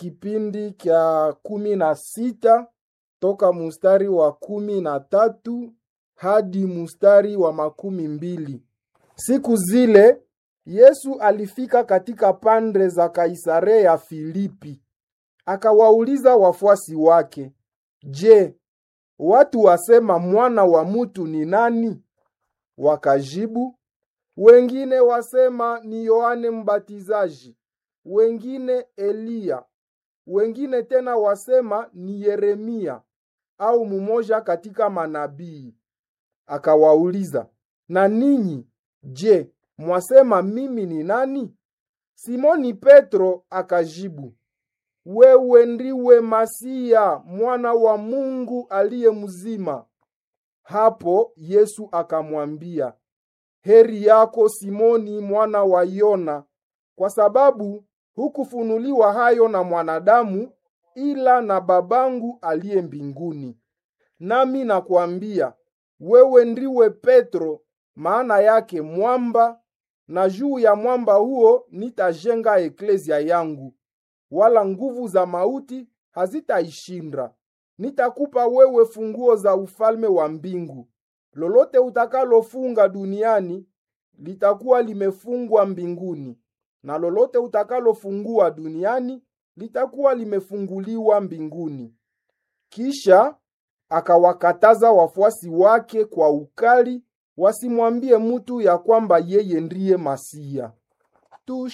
kipindi kya kumi na sita toka mustari wa kumi na tatu hadi mustari wa makumi mbili. Siku zile Yesu alifika katika pande za Kaisarea Filipi, akawauliza wafuasi wake, Je, watu wasema mwana wa mutu ni nani? Wakajibu, wengine wasema ni Yohane Mbatizaji, wengine Eliya, wengine tena wasema ni Yeremia au mumoja katika manabii. Akawauliza, na ninyi je, mwasema mimi ni nani? Simoni Petro akajibu, wewe ndiwe Masia, mwana wa Mungu aliye mzima. Hapo Yesu akamwambia, heri yako Simoni mwana wa Yona, kwa sababu hukufunuliwa hayo na mwanadamu, ila na babangu aliye mbinguni. Nami nakwambia wewe ndiwe Petro, maana yake mwamba, na juu ya mwamba huo nitajenga eklezia yangu, wala nguvu za mauti hazitaishinda. Nitakupa wewe funguo za ufalme wa mbingu. Lolote utakalofunga duniani litakuwa limefungwa mbinguni, na lolote utakalofungua duniani litakuwa limefunguliwa mbinguni. Kisha akawakataza wafuasi wake kwa ukali wasimwambie mutu ya kwamba yeye ndiye Masia.